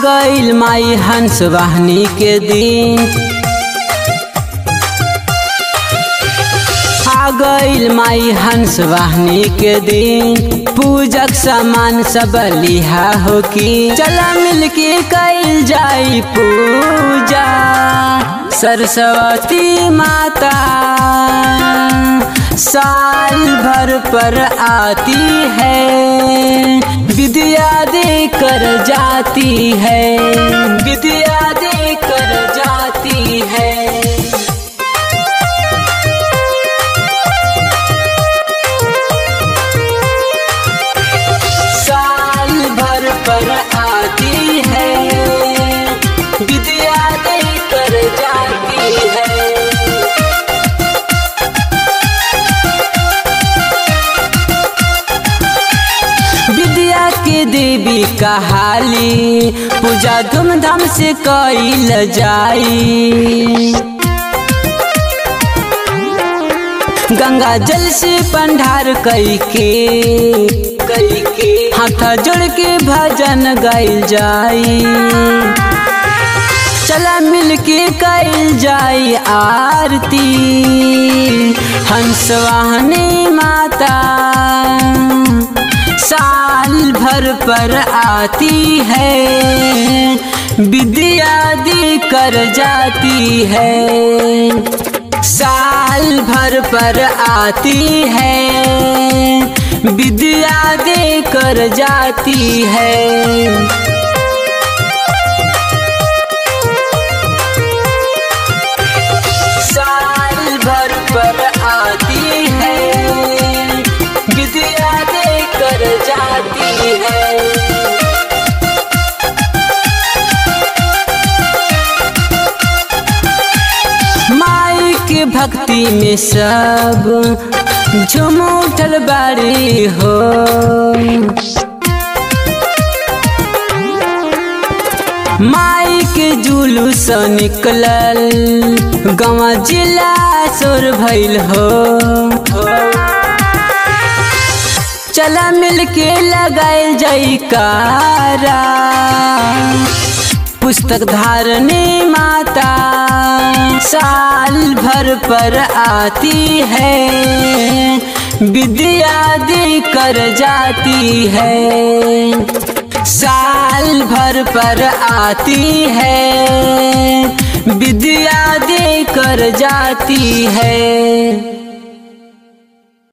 गईल माई हंस वाहनी के दिन आ गईल माई हंस वाहनी के दिन पूजक सामान सब लिहा हो की चला मिलके कईल जाई पूजा सरस्वती माता साल भर पर आती है विद्या दे कर जाती है विद्या दे कर जाती है साल भर पर आती है विद्या दे कर जाती है विद्या के देवी कहाली पूजा धूमधाम से कैल जाई गंगा जल से पंडार कई के कई के हाथ जोड़ के भजन गाइल जाई चला मिल के कैल जाई आरती हंस वाहनी माता साल भर पर आती है विद्या दी कर जाती है साल भर पर आती है विद्या दे कर जाती है साल भर पर आती है विद्या दे कर जाती है माई के भक्ति में सब झूम उठल बाड़ी हो माई के जुलूस निकलल गवा जिला सोर भइल हो चला मिल के लगाए जाई कारा पुस्तक धारने माता साल भर पर आती है विद्या दे कर जाती है साल भर पर आती है विद्या दे कर जाती है